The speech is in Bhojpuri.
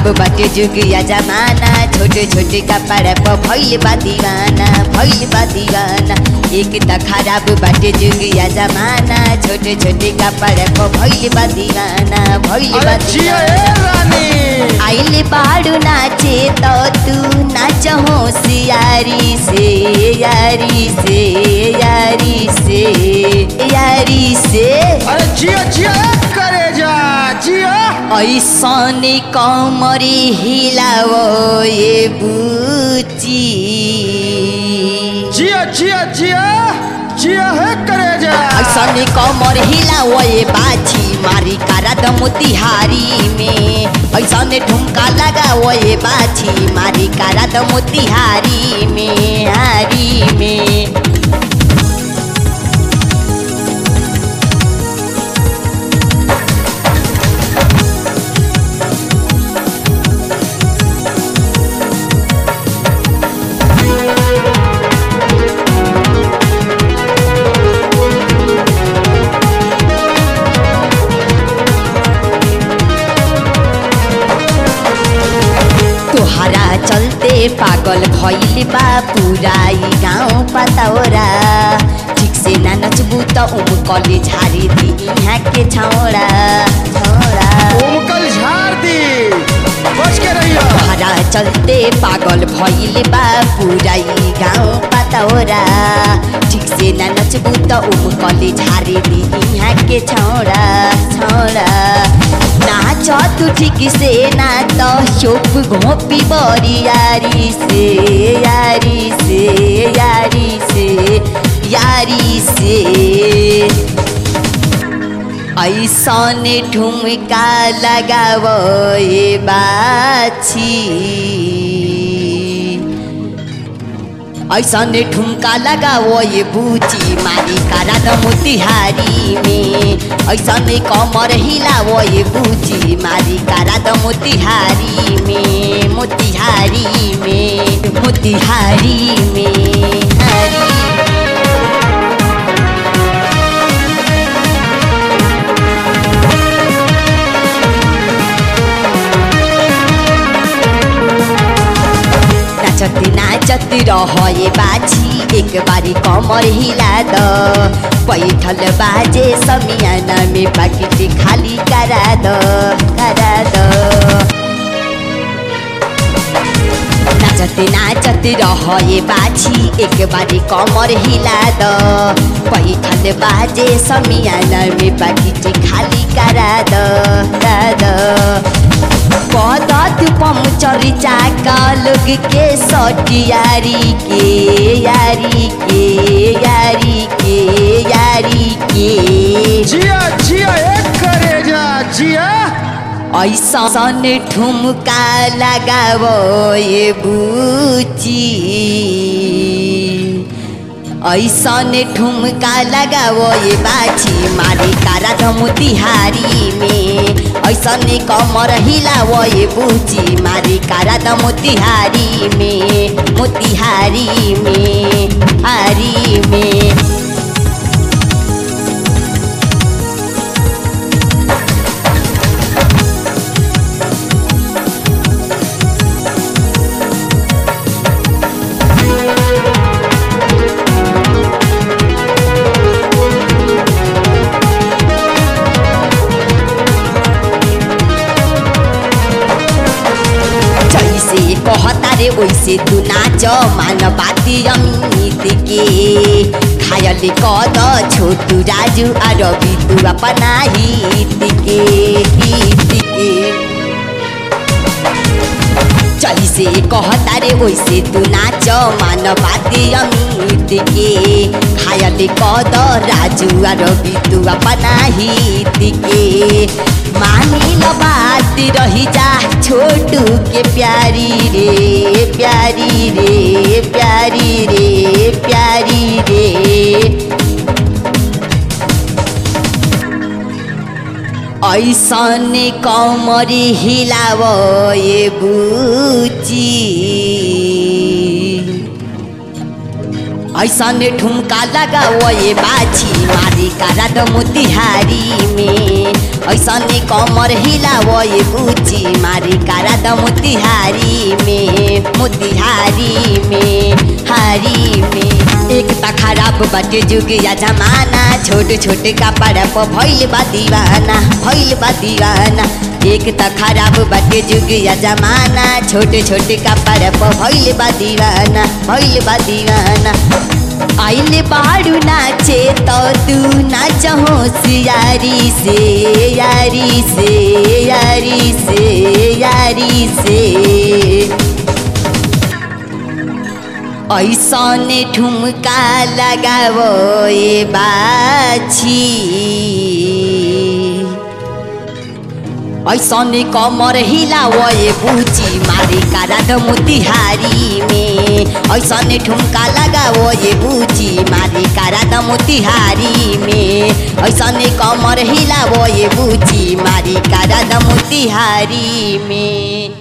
बाटे जुगिया जमाना छोटे छोटे कपड़ा पर भइल बा दीवाना भइल बा दीवाना एक त खराब बाटे जुगिया जमाना छोटे छोटे कपड़ा पर भइल बा दीवाना भइल बा अरे जिया दीवाना ए रानी आइल बाड़ू नाचे तो तू नाच होशियारी से यारी से यारी से यारी से अरे जिया जिया ए करे जा जिया ऐसन कमरी हिलाओ ये बुची जिया जिया जिया जिया है करे जा ऐसन कमर हिलाओ ये बाछी मारी कारा द मोतिहारी में ऐसन ठुमका लगाओ ये बाछी मारी कारा द मोतिहारी में हारी में तोहरा चलते पागल भइल बा पूरा ई गाउँ पतौरा ठीक से ना नचबू त उमकले झारी दी यहाँ के छौरा छौरा उमकल झाड़ दी बच के रहियो तोहरा चलते पागल भइल बा पूरा ई गाउँ पतौरा ठीक से ना नचबू त उमकले झारी दी यहाँ के छौरा छौरा नाच तू ठीक से ना तो शोप घोपी बरी यारी से यारी से यारी से यारी से ऐसन ठुमका लगाओ ये बाछी ऐसन ठुमका लगाओ ये बूची मारी कारा द मोतिहारी में ऐसन कमर हिलाओ ये बूची मारी कारा द मोतिहारी में मोतिहारी में मोतिहारी में हारी नाचती नाचती रह ये बाछी एक बारी कमर हिला द बैठल बाजे समियाना में पाकिट खाली करा द करा द नाचते नाचते रह ये बाछी एक बारी कमर हिला द बैठल बाजे समियाना में पाकिट खाली करा द करा द पदत पंचर चाका लोग के सटियारी के यारी के यारी के यारी के जिया जिया ए करे जा जिया ऐसन ठुमका लगाओ ये बुची ऐसन ठुमका लगाओ ये बाछी मारी कारा ध मोतिहारी में ऐसन कमर हिलाओ ये बुची मारी कारा ध मोतिहारी में मोतिहारी में हारी में जैसे कहता रे वैसे तू नाच मान बाती अमित के खायल कद छोटू राजू और रवि तू अपना हित के हित के जैसे कहता रे वैसे तू नाच मान बाती अमित के खायल कद राजू और रवि तू अपना हित के मानी लो बात रही जा छोटू के प्यारी रे प्यारी रे प्यारी रे प्यारी रे ऐसन कमरी हिलाव ये बुची ऐसने ठुमका लगाओ ये बाछी मारी कारा द मोतिहारी में ऐसने कमर हिलाओ ये बुची मारी कारा द मोतिहारी में मोतिहारी में हारी में एक त खराब बाटे जुग या जमाना छोटे छोटे कपड़ा पर भइल बा दीवाना भइल बा दीवाना एक त खराब बाटे जुग या जमाना छोटे छोटे कपड़ा पर भइल बा दीवाना भइल बा दीवाना आइले बाड़ू नाचे तो तू नाच होशियारी से यारी से यारी से यारी से ऐसने ठुमका लगावो ए बाछी ऐसने कमर हिलावो ए बुची मारे कारा द मोतिहारी में ऐसने ठुमका लगावो ए बुची मारे कारा द मोतिहारी में ऐसने कमर हिलावो ए बुची मारे कारा द मोतिहारी में